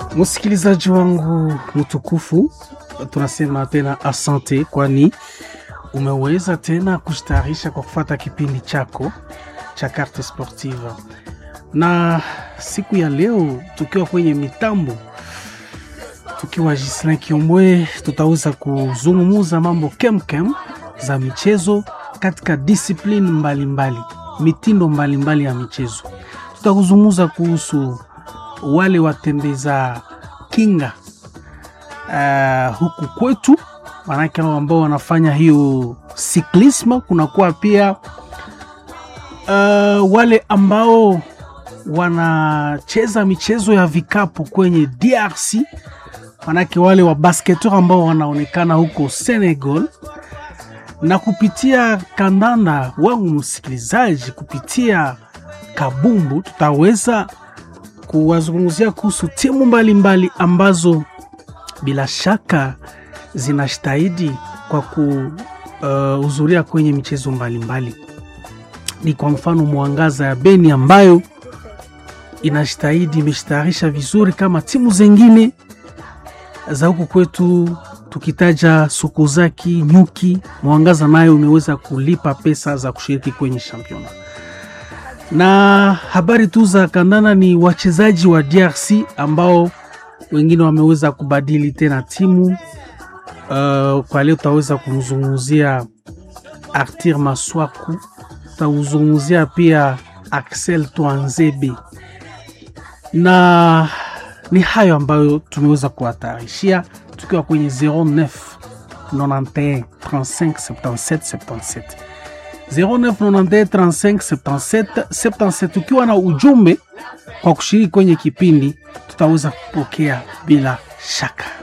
Msikilizaji wangu mtukufu, tunasema tena asante, kwani umeweza tena kustarisha kwa kufata kipindi chako cha Carte Sportive, na siku ya leo tukiwa kwenye mitambo tukiwa Gislin Kiombwe, tutaweza kuzungumuza mambo kemkem za michezo katika discipline mbalimbali mbali, mitindo mbalimbali mbali ya michezo. Tutakuzungumza kuhusu wale watembeza kinga uh, huku kwetu, manake hao ambao wanafanya hiyo siklisma. Kunakuwa pia uh, wale ambao wanacheza michezo ya vikapu kwenye DRC, manake wale wa basketeur ambao wanaonekana huko Senegal na kupitia kandanda wangu msikilizaji, kupitia kabumbu tutaweza kuwazungumzia kuhusu timu mbalimbali mbali ambazo bila shaka zinastahidi kwa kuhudhuria uh, kwenye michezo mbalimbali mbali. Ni kwa mfano Mwangaza ya Beni ambayo inastahidi imeshtayarisha vizuri kama timu zengine za huku kwetu tukitaja Sukozaki, Nyuki, Mwangaza nayo imeweza kulipa pesa za kushiriki kwenye championa. Na habari tu za kandana ni wachezaji wa DRC ambao wengine wameweza kubadili tena timu. Uh, kwa leo tutaweza kumzungumzia Arthur Maswaku, tutazungumzia pia Axel Twanzebe, na ni hayo ambayo tumeweza kuwatayarishia tukiwa kwenye 09 91 35 77 77 0991357777 ukiwa na ujumbe kwa kushiriki kwenye kipindi tutaweza kupokea bila shaka.